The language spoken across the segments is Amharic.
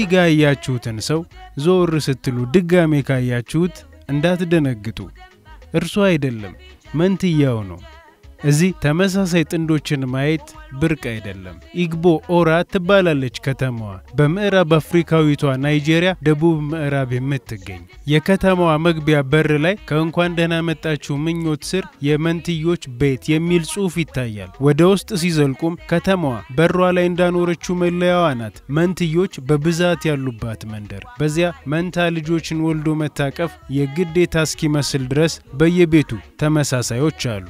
እዚህ ጋር ያያችሁትን ሰው ዞር ስትሉ ድጋሜ ካያችሁት እንዳትደነግጡ፣ እርሱ አይደለም፣ መንትያው ነው። እዚህ ተመሳሳይ ጥንዶችን ማየት ብርቅ አይደለም። ኢግቦ ኦራ ትባላለች ከተማዋ በምዕራብ አፍሪካዊቷ ናይጄሪያ ደቡብ ምዕራብ የምትገኝ። የከተማዋ መግቢያ በር ላይ ከእንኳን ደህና መጣችሁ ምኞት ስር የመንትዮች ቤት የሚል ጽሑፍ ይታያል። ወደ ውስጥ ሲዘልቁም ከተማዋ በሯ ላይ እንዳኖረችው መለያዋ ናት። መንትዮች በብዛት ያሉባት መንደር። በዚያ መንታ ልጆችን ወልዶ መታቀፍ የግዴታ እስኪመስል ድረስ በየቤቱ ተመሳሳዮች አሉ።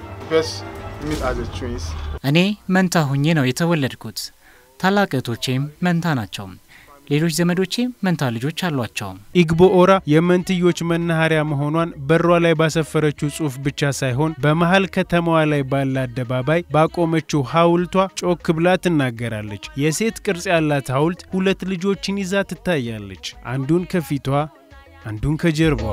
እኔ መንታ ሁኜ ነው የተወለድኩት። ታላቅ እህቶቼም መንታ ናቸው። ሌሎች ዘመዶቼም መንታ ልጆች አሏቸው። ኢግቦ ኦራ የመንትዮች መናኸሪያ መሆኗን በሯ ላይ ባሰፈረችው ጽሑፍ ብቻ ሳይሆን በመሀል ከተማዋ ላይ ባለ አደባባይ ባቆመችው ሐውልቷ ጮክ ብላ ትናገራለች። የሴት ቅርጽ ያላት ሐውልት ሁለት ልጆችን ይዛ ትታያለች። አንዱን ከፊቷ አንዱን ከጀርባዋ።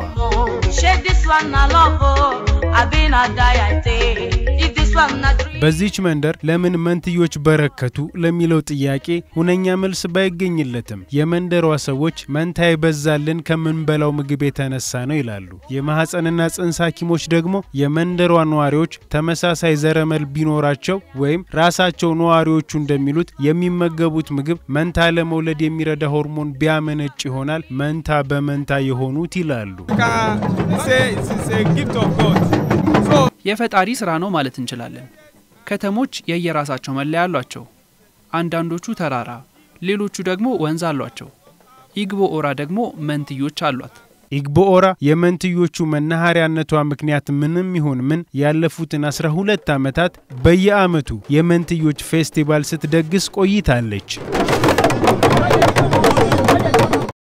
በዚች መንደር ለምን መንትዮች በረከቱ ለሚለው ጥያቄ ሁነኛ መልስ ባይገኝለትም የመንደሯ ሰዎች መንታ የበዛልን ከምንበላው ምግብ የተነሳ ነው ይላሉ። የማህፀንና ጽንስ ሐኪሞች ደግሞ የመንደሯ ነዋሪዎች ተመሳሳይ ዘረመል ቢኖራቸው ወይም ራሳቸው ነዋሪዎቹ እንደሚሉት የሚመገቡት ምግብ መንታ ለመውለድ የሚረዳ ሆርሞን ቢያመነጭ ይሆናል መንታ በመንታ የሆኑት ይላሉ። የፈጣሪ ስራ ነው ማለት እንችላለን። ከተሞች የየራሳቸው መለያ አሏቸው። አንዳንዶቹ ተራራ፣ ሌሎቹ ደግሞ ወንዝ አሏቸው። ኢግቦ ኦራ ደግሞ መንትዮች አሏት። ኢግቦ ኦራ የመንትዮቹ መናኸሪያነቷ ምክንያት ምንም ይሁን ምን ያለፉትን 12 ዓመታት በየዓመቱ የመንትዮች ፌስቲቫል ስትደግስ ቆይታለች።